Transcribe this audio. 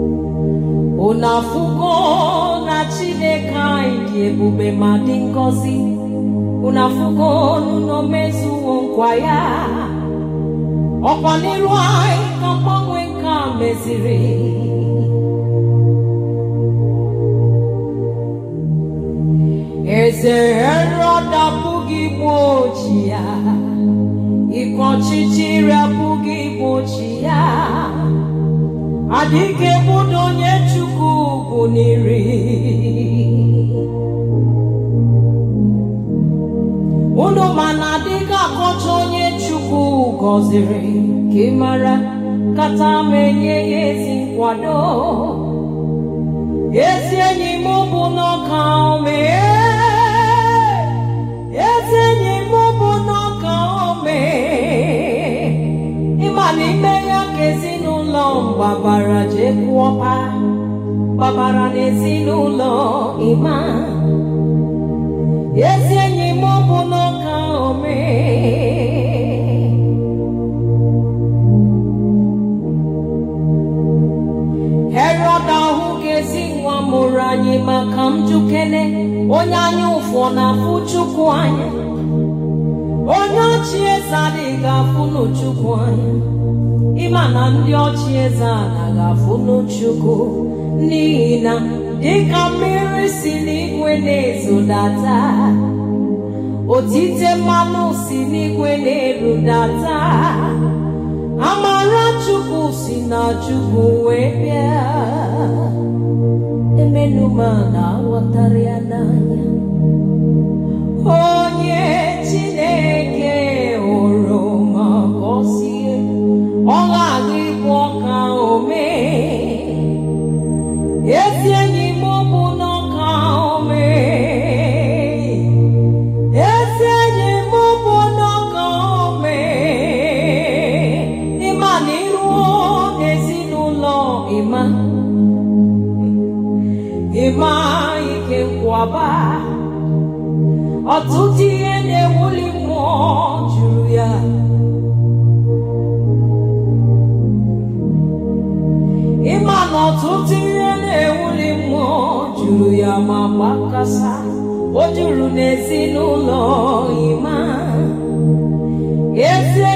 unu afụgo na chineke anyị dị ebube ma dị ngọzi unu afụgo n'ụlọ mezuwo nkwa ya ọkwa n'iru anyị ka mgbanwe nke a meziri eze herọd abụghị igbu ochi ya ike ọchịchịrị abụghị igbu ochi ya adịghị ebudo onye chukwu bụ n'iri unu mana adịghị akọcha onye chukwu gọziri ka ị mara kata m enye ya ezi nkwado ezi enyi m bụ n'ọka ome ezi enyi m bụ n'ọka ome ịma na ime ya ka ezinụlọ gbabara jee kwụọpa gbabara n'ezinụlọ ịma ezi enyi m bụ n'ọka ome herọd ahụ ga-ezi nwa mụrụ anyị maka m jukene onye anya ụfụ na-afụ chukwu anya onye ọchị eze adịghị afụ n'chukwu anya ịma na ndị ọchị eze anaghị afụ n'chukwu n'ihi na dịka mmiri si n'igwe na-ezodata otite mmanụ si n'igwe na-erudata amara chukwu si na chukwu wee bịa emenuma na-aghọtara ya n'anya onye chineke hụrụ ma gọzie ọ ghaghị ịbụ ọka ome ezi enyi m bụ n'ọka ome ezi enyi m bụ n'ọka ome ịma na iruo n'ezinụlọ ịma ịma ike nkwaba ọtụtụ ihe na-ewuli mmụọ juru ya ịma na ọtụtụ ihe na-ewuli mmụọ juru ya ma gbakasa o juru n'ezinụlọ ịma ezi